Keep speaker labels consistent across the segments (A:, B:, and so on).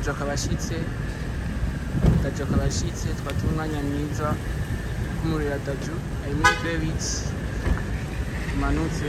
A: daju akaba ashitse daju akaba ashitse twatuma umwanya mwiza kumurira daju ari muri bebit tumanutse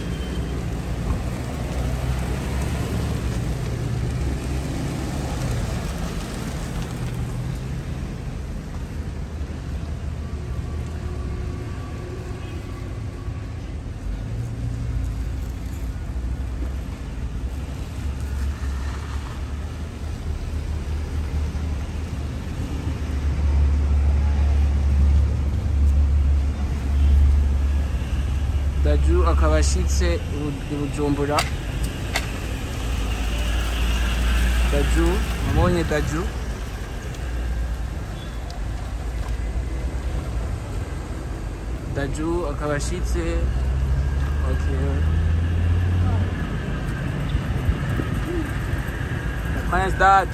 A: daju akaba ashitse i Bu- i bujumbura daju mubonye daju daju akaba ashitse okay. Prince Dad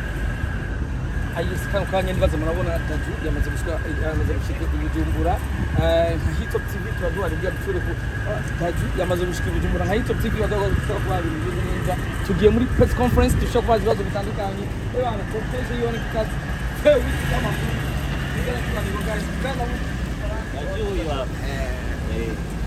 B: ayisi kano kanya ndibaza murabona daju yamaze gushika yamaze gushika i bujumbura Eh, nka hitop tv tuba duhari bwira dusubire ku ah, daju yamaze gushika i bujumbura nka hitop tv badoga gushobora kuba ibintu bimeze neza tugiye muri press conference dushobora kubaza ibibazo bitandukanye ebana proteje yone kikazi tewe wiki y'amakuru nigana tuganiro guys kandi
C: Najua huyu hapa. Eh.